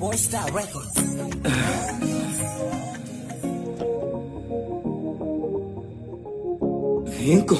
Boy Star Records. Vinco.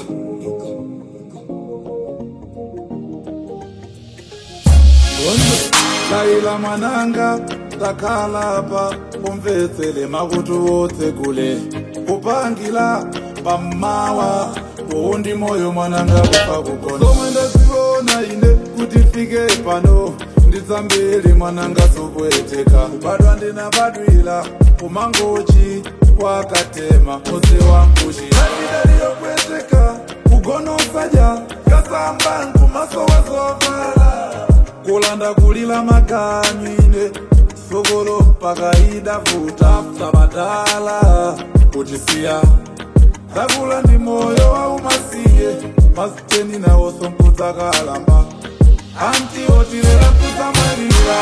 laila mwananga takhalapa umvetsele makutu wotse kule kupangila pammawa uundi moyo mwananga kufa kukona somwe ndaziona ine kuti fike pano nditsambili mwananga sokueteka kubadwa ndinabadwila kumangochi kwakatema muse wangushi dalidaliyopweteka kugonosaja kasamba nkumaso wazovala kulanda kulila makanyine sokolo pakaida vuta sabadala kutisiya takula ndi moyo wa umasiye masiteni nawo sonkudza kalamba anti otilela kusamalira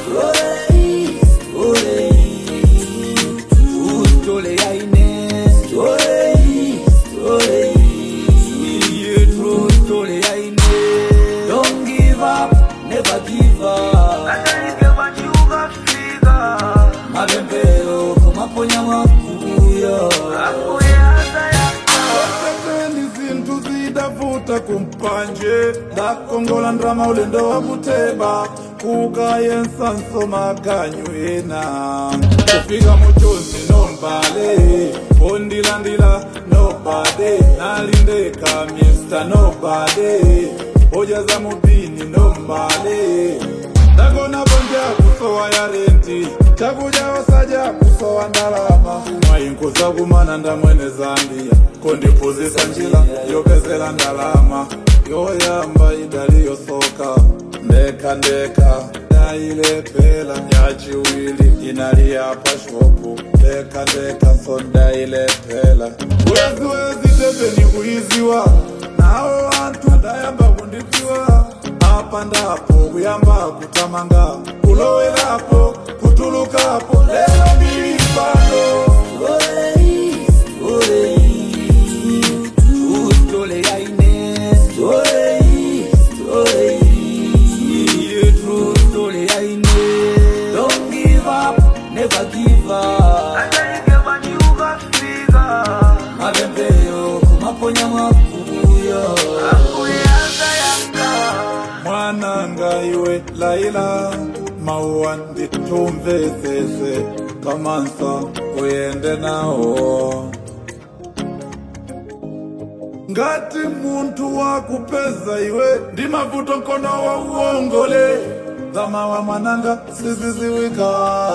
Stole ya ine. Yeah, true story ya ine. Don't give up, never give up. Mapempero kumaponya mwakuyo. Oteteni zinthu zidavuta kumpanje ndakongola ndrama ulendo wa kuteba kukayensa nsomaganyu ena kufika muchonzi nombale ondilandila nobade nalindeka mr nobade hoja za mupini nombale ndagona bonja kusowa ya renti chakuja wasaja kusowa ndalama mwayinkuza kumana ndamwene zambia kondipuzisa njila yopezela ndalama yoyamba idaliyosoka ndeka ndeka ndailepela yachiwili inaliyapa shopu ndeka ndeka so ndailepela wezi wezi tepeni kuiziwa nawo anthu adayamba kundidziwa apa ndapo kuyamba kutamanga kulowelapo kutulukapo lelo ndili pano Stole ya ine. Yeah, true story ya ine. Don't give up, never give up. Mapempero kumaponya mwakuyo. mwananga iwe laila mauwa nditumvesese kamansa uyende nawo ngati munthu wakupeza iwe ndi mavuto nkono wa uongole zamawa mwananga siziziwika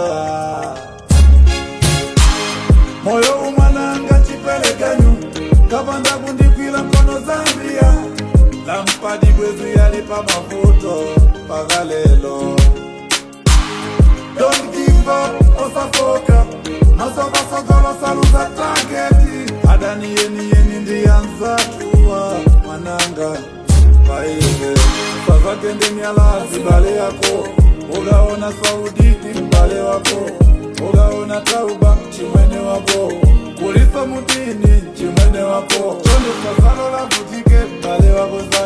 moyo umwananga chipelekanyu kapanda kundikwila mkono zambia lampadi bwezu yali pa mavuto paka lelo don't give up osafoka masokosokolo saluza tageti adaniyeni ndiyanzatuwa mwananga paive sazatende myalazi bale yako ugaona sauditi mbale wako ugaona tauba chimwene wako kulisa mutini chimwene wako chonde sazalola vutike mbale wako za